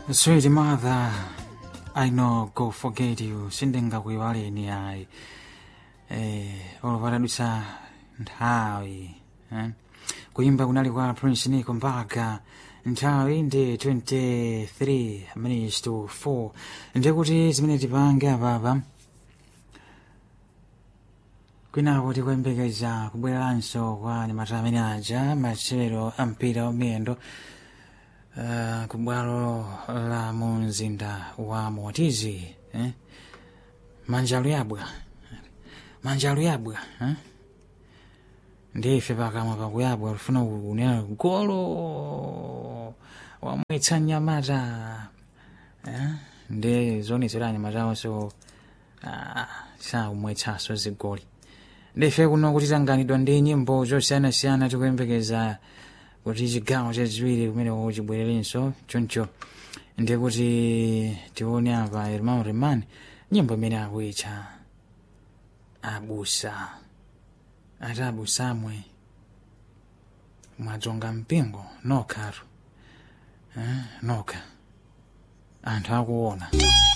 Sweet mother, I know go forget you sindingakuyiwaleni ayi eh olopatadwisa nthawi eh? kuyimba kunali kwa prince nico mpaka nthawi ndi 23 minutes to 4 ndikuti zimene tipange apapa kwinako tikuyembekeza kubwereranso kwa anyamata amene aja masewero a mpira wamiyendo uh, ku bwalo la mu mzinda wa motizi eh? manjalo yabwa manjalo yabwa eh? ndife pakamwa pakuyabwa lufuna kunena golo wamwetsa nyamata eh? ndi zonetsera anyamatawo so ah, sakumwetsaso zigoli ndife kuno kuti tanganidwa ndi nyimbo zosiyanasiyana tikuyembekeza kuti chigawo chachiwiri kumene chibwererenso choncho ndiye kuti tione apa irmão reman nyimbo imene akuitcha abusa ati abusamwe mwadzonga mpingo nokhatu eh, nokha anthu akuona